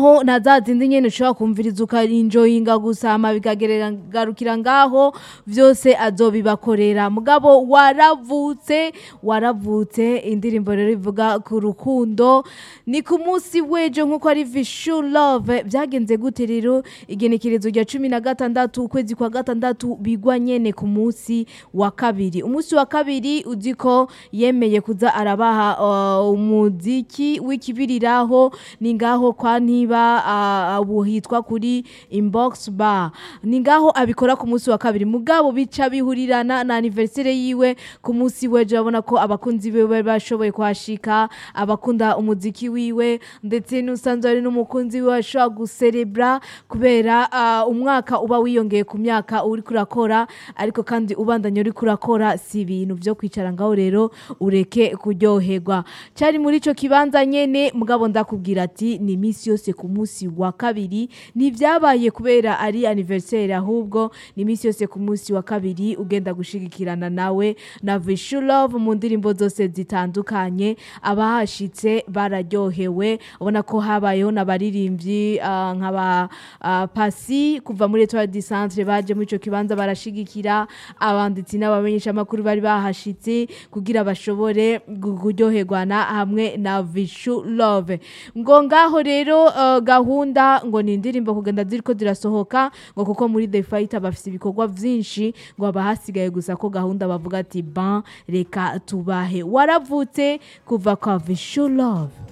ho na za zindi nyene ushobora kumviriza ukarinjoyinga gusama bikagarukira ngaho vyose azobibakorera mugabo waravutse waravutse indirimbo rero ivuga ku rukundo ni ku munsi w'ejo nk'uko ari vishu love byagenze gute rero igenekerezo rya cumi na gatandatu ukwezi kwa gatandatu bigwa nyene ku munsi wa kabiri umunsi wa kabiri uzi ko yemeye kuza arabaha uh, umuziki w'ikibiriraho ni ngaho kwa ntiba uh, ubu hitwa kuri inbox bar ni ngaho abikora ku munsi wa kabiri mugabo bica bihurirana na anniversaire yiwe ku munsi w'ejo urabona ko abakunzi biwe bashoboye kuhashika abakunda umuziki wiwe ndetse n'usanzwe ari n'umukunzi wiwe ashobora guserebra kubera uh, umwaka uba wiyongeye ku myaka uri kurakora ariko kandi ubandanya uri kurakora si ibintu byo kwicara ngaho rero ureke kuryoherwa cyari muri ico kibanza nyene mugabo ndakubwira ati ni iminsi yose ku munsi wa kabiri ntibyabaye kubera ari anniversaire ahubwo ni iminsi yose ku munsi wa kabiri ugenda gushigikirana nawe na Vishu Love mu ndirimbo zose zitandukanye abahashitse bararyohewe ubona ko habayeho n'abaririmbyi uh, nk'aba uh, Pasi kuva muri Etoile du Centre baje muri ico kibanza barashigikira abanditsi n'abamenyesha amakuru bari bahashitse kugira bashobore gu- kuryoherwana hamwe na Vishu Love ngo ngaho rero uh, gahunda ngo ni indirimbo kugenda ziriko zirasohoka ngo kuko muri The Fight bafise ibikorwa vyinshi ngo haba hasigaye gusa ko gahunda bavuga ati ban reka tubahe waravutse kuva kwa Vishu Love